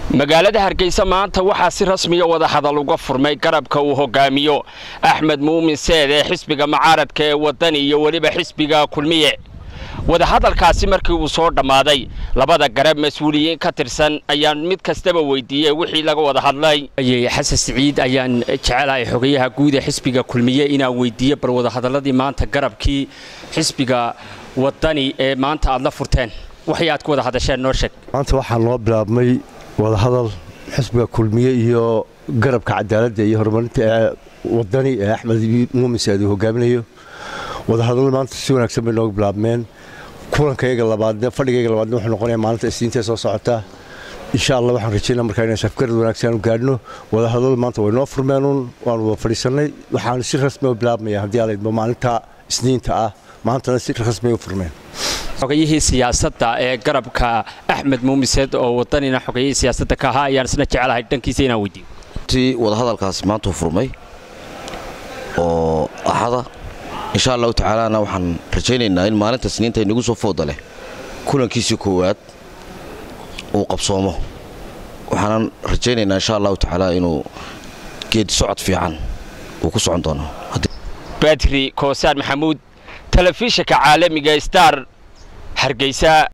magaalada hargeysa maanta waxaa si rasmiya wadahadal uga furmay garabka uu hogaamiyo axmed muumin seed ee xisbiga mucaaradka ee wadani iyo weliba xisbiga kulmiye wadahadalkaasi markii uu soo dhammaaday labada garab mas-uuliyiin ka tirsan ayaan mid kastaba weydiiyey wixii laga wada hadlay xasan siciid ayaan jecelahay xogayaha guud ee xisbiga kulmiye inaan weydiiyo bal wadahadaladii maanta garabkii xisbiga wadani ee maanta aad la furteen waxay aad ku wada hadasheen noo sheeg maanta waxaa noo bilaabmay wadahadal xisbiga kulmiye iyo garabka cadaaladda iyo horumarinta ee wadani ee axmed muumin saad uu hogaaminayo wadahadallo maanta si wanaagsan bay nooga bilaabmeen kulankayga labaadne fadhigayga labaadne wuxuu noqonaya maalinta isniintae soo socota insha allah waxaan rajaynaa markaa inaan safgarad wanaagsan u gaadhno wadahadallo maanta way noo furmeenuun waanu wada fadhiisannay waxaana si rasmi u bilaabmaya haddii aalaydmo maalinta isniinta ah maantana si rasmi u furmeen xogayihii siyaasadda ee garabka axmed muumiseed oo wadanina xogayihii siyaasadda ka ahaa ayaan isna jecelahay dhankiisa inaan weydiiyo ti wadahadalkaasi maantuu furmay oo axada insha allahu tacaalana waxaan rajaynaynaa in maalinta siniinta inagu soo fooda leh kulankiisii koowaad uu qabsoomo waxaanan rajaynaynaa insha allahu tacaala inuu geedi socod fiican uu ku socon doono badri koosaan maxamuud telefishinka caalamiga star hargeysa